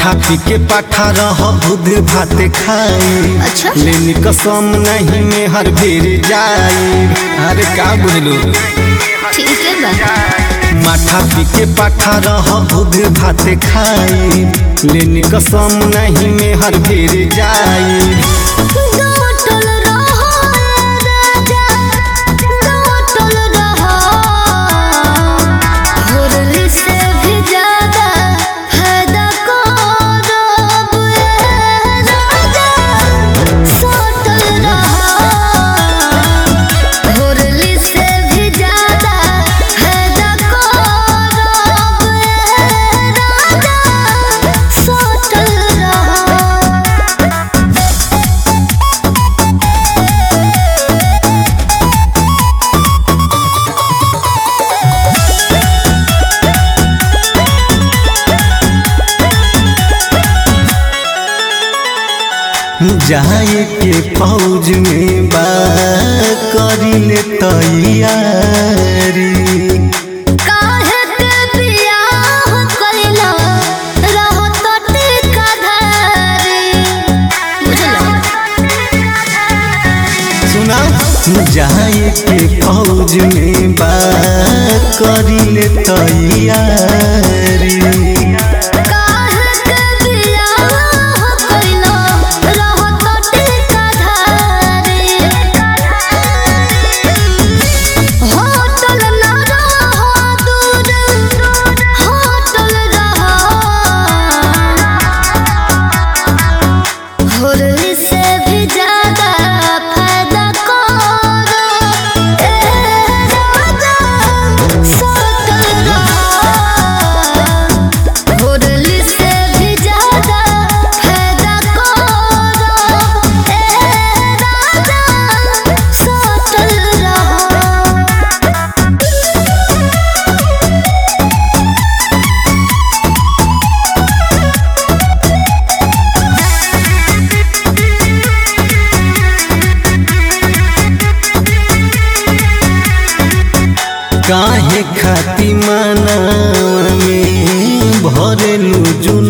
माथा पी के पाठा रह बुध भात खाई अच्छा। लेनी कसम नहीं में हर बेर जाई अरे का बुझलू ठीक है बा माथा पी के पाठा रह बुध भात खाई लेनी कसम नहीं में हर बेर जाई डोटल रहो राजा डोटल रहो मुरली से भी ज्यादा फायदा करोब ए राजा सोटल रहो मुरली से भी ज्यादा फायदा करोब ए राजा सोटल रहो जाए के फौज में बा करी ले तैयारी काहे के बियाह कइला रहो तोटे का धारी सुना जाए के फौज में बा करी ले तैयारी काहे के बियाह कइला रहो तोटे का धारी होटल ना रहो दूर होटल रहो होरली से भी ज्यादा फायदा करो ए राजा सोतल रहो होरली से भी ज्यादा फायदा करो ए राजा सोतल रहो काहे खाती मानवा में भरेलू जुन